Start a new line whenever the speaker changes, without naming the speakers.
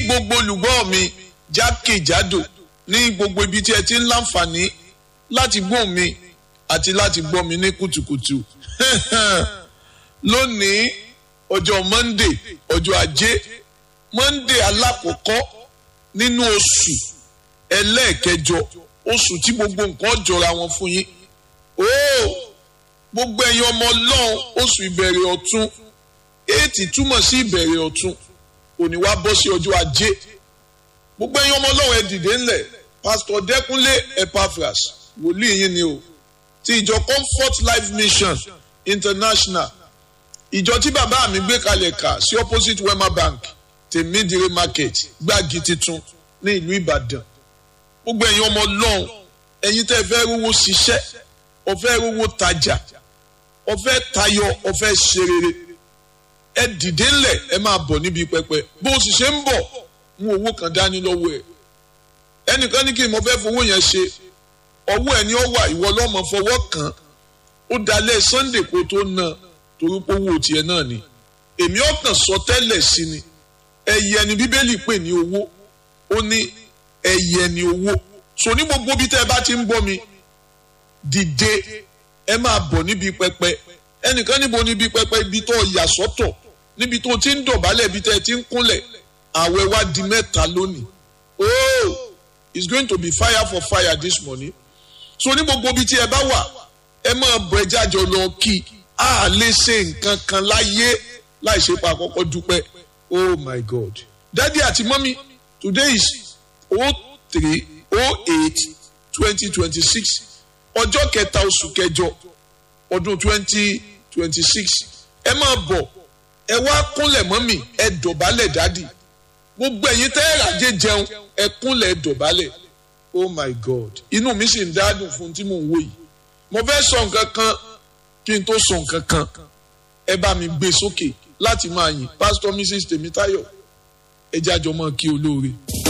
gbogbo olùgbọ́ mi jákèjádò ní gbogbo ibi tí ẹ ti ń láǹfààní láti gbọ́ mi àti láti gbọ́ mi ní kùtùkùtù lónìí ọjọ́ monday ọjọ́ ajé monday alákọ̀ọ́kọ́ nínú oṣù ẹlẹ́ẹ̀kẹjọ oṣù tí gbogbo nǹkan jọra wọn fún yín ooo gbogbo ẹ̀yin ọmọ ọlọ́run oṣù ìbẹ̀rẹ̀ ọ̀tun éètì túmọ̀ sí ìbẹ̀rẹ̀ ọ̀tun òní wá bọ́ sí ọjọ́ ajé gbogbo ẹ̀yin ọmọ ọlọ́run ẹ dìde ńlẹ̀ pásítọ̀ dẹ́kunlé epaphras wòlíì yín ni o ti ìjọ comfort life mission international ìjọ tí bàbá mi gbé kalẹ̀ kà sí opposite wema bank tèmídìrí market gbági titun ní ìlú ìbàdàn gbogbo ẹ̀yin ọmọ ọlọ́run ẹ̀yin tẹ́ fẹ́ rówó ṣiṣẹ́ ọ̀fẹ́ rówó tajà ọ̀fẹ́ tayọ ọ̀fẹ́ ṣe rere ẹ dìde ńlẹ̀ ẹ máa bọ̀ níbi pẹpẹ bó o sì ṣe ń bọ̀ mú owó kan dání lọ́wọ́ ẹ̀ ẹnìkan ní kí n mọ fẹ́ fowó yẹn ṣe ọwọ́ ẹ̀ ni ó wà ìwọ lọ́mọ fọwọ́ kàn ó dalẹ̀ sunday kó tó ná torí pé owó tiẹ̀ náà ni èmi ọkàn sọ tẹ́lẹ̀ sí ni ẹyẹ ni bíbélì pè ní owó ó ní ẹyẹ ni owó so ní gbogbo bí tẹ́ ẹ bá ti ń gbọ́ mi dìde ẹ máa bọ̀ níbi pẹpẹ ẹnìkan níbo níbi pẹpẹ ibi tó yà sọ́tọ̀ níbi tó ti ń dọ̀bálẹ̀ ibi tẹ́ ẹ ti ń kúnlẹ̀ àwẹ̀ wá di mẹ́ta lónìí oh it's going to be fire for fire this morning so ní gbogbo ibi tí ẹ bá wà ẹ máa bọ̀ ẹ jájọ lọ kí a lè ṣe nǹkan kan láyé láì ṣe pa àkọ́kọ́ dúpẹ́ oh my god daddy àti mọ́mí today is oh three oh eight twenty twenty six ọjọ́ kẹta oṣù kẹjọ ọdún twenty twenty six ẹ máa bọ̀ ẹ wá kúnlẹ̀ mọ́mí ẹ dọ̀bálẹ̀ dádì gbogbo ẹ̀yin tẹ́ ẹ ràjẹ́ jẹun ẹ kúnlẹ̀ ẹ dọ̀bálẹ̀ oh my god inú mi sì ń dádùn fún tí mò ń wò yìí mo fẹ́ sọ nǹkan kan kí n tó sọ nǹkan kan ẹ bá mi gbé sókè láti máa yìn pásítọ̀ mrs tèmítáyọ̀ ẹ jájọ mọ́ kí olóore.